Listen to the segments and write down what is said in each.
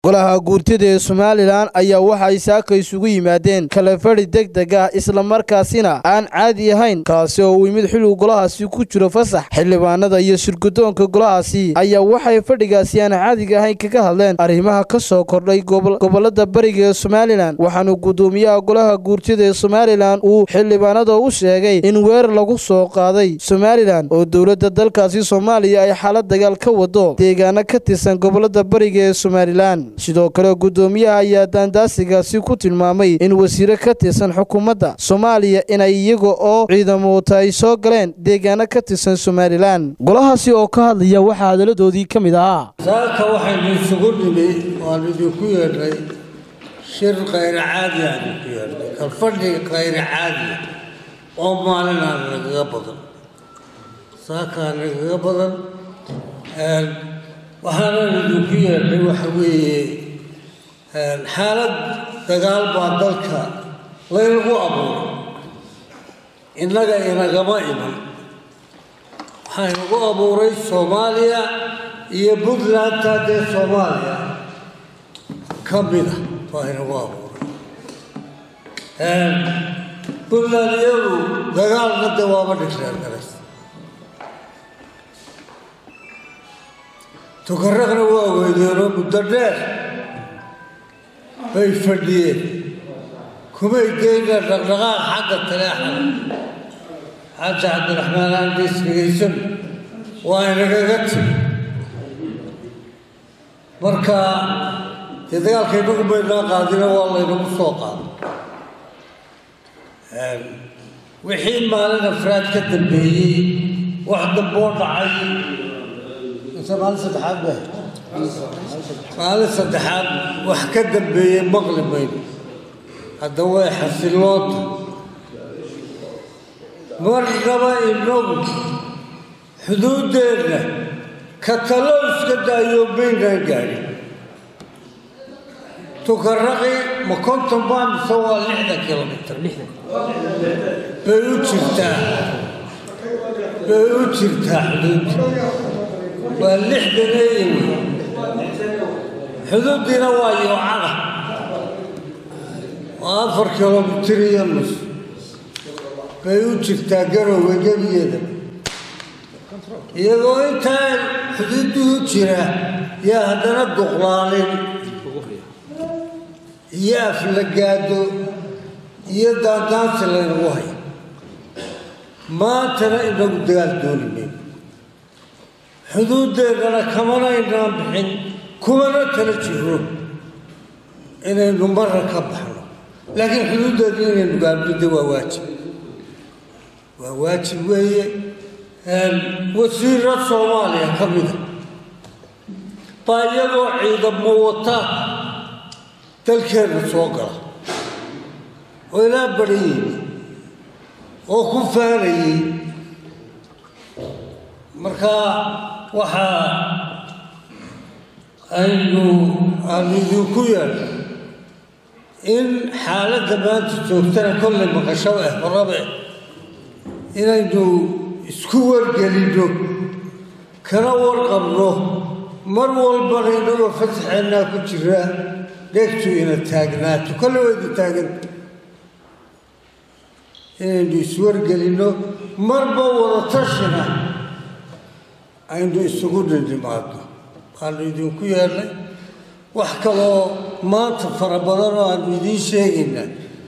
golaha guurtida ee somalilan ayaa waxay saaka isugu yimaadeen kalafadhi deg deg ah islamarkaasina aan caadi ahayn kaasi oo uu yimid xilligu golahaasi ku jiro fasax xildhibaanada iyo shirgudoonka golahaasi ayaa waxay fadhigaasi aan caadiga ahayn kaga hadleen arrimaha ka soo kordhay gobolada bariga ee somalilan waxaanu guddoomiyaha golaha guurtida ee somalilan uu xildhibaanada u sheegay in weerar lagu soo qaaday somalilan oo dowladda dalkaasi soomaaliya ay xaalad dagaal ka wado deegaano ka tirsan gobolada bariga ee somalilan sidoo kale guddoomiyaha ayaa daandaasigaasi ku tilmaamay in wasiire ka tirsan xukuumadda soomaaliya inay iyaga oo ciidamoota ay soo galeen deegaano ka tirsan somalilan golahaasi oo ka hadlaya waxaa hadaladoodii ka mid ahaa saaka waxaynu isugu nimi waan idinku yeedhnay shir khayra caadi aan idinku yeedhnay kalfadhi khayra caadiya oo maalinaan nagaga badan saakaa nagaga badan waxaanan idinku yeedhnay waxa weeye xaalad dagaal baa dalka laynagu abuuray innaga inagama iman waxaa inagu abuuray soomaaliya iyo puntlandta dee soomaaliya ka mida baa inagu abuuray puntland iyadu dagaalna de waaba dhigreer galaysa tukaraqna waa weydeenoo muddo dheer bay fadhiyeen kumay geyna dhaqdhaqaaq xagga taleexada xaaji cabdiraxmaan aandiis dhegaysan waa inagaga timi marka dee dagaalka inagu baynaa qaadina waa laynagu soo qaaday wixii maalin afraad ka dambeeyey wax damboo dhacay maalin saddexaad ba maalin saddexaad wax ka dambeeyey maqli mayno hadda way xasiloonta marnaba inagu xuduuddeenna ka talo iska daayo maynaan gaadhin tukaraqi ma konton baa mise waa lixdan kilomitr bay u jirtaa bay u jirtaa xuduudda waa lixdan eeyawy xuduuddiina waa yoocada waa afar kilomitir iyo nus bay u jirtaa garowga gebiyeeda iyagoo intaa xuduuddii u jira yaa haddana duqlaalin iyo aflagaado iyo daandaansi laynagu hayo maantana inagu dagaal dooni mayno xuduuddeennana kamanaynaan bixin kumana tala jiro inaynu marra ka baxno laakiin xuduuddeedna inaynu gaabnida waa waajib waa waajib weeye wasiiro soomaaliya ka mida baa iyagoo ciidamo wata dalkeenna soo gala oo ilaa badhayey oo ku faanayey marka waxaa aynu aanu idinku yeedha in xaaladda maanta joogtana kollay maqasho eh horabe inaynu isku wargelinno kana warqabno mar walbana inagoo fasaxeennaa ku jira dhegtu ina taagnaato kolle wayna taaganta inaynu iswargelinno marba wada tashina aynu isugu dhindhimaadno waanu idinku yeedhnay wax kaloo maanta fara badan oo aanu idiin sheegayna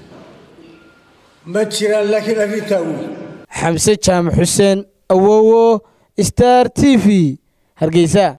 ma jiraan laakiin arrintaa wey xamse jaamac xuseen awowo star t v hargeysa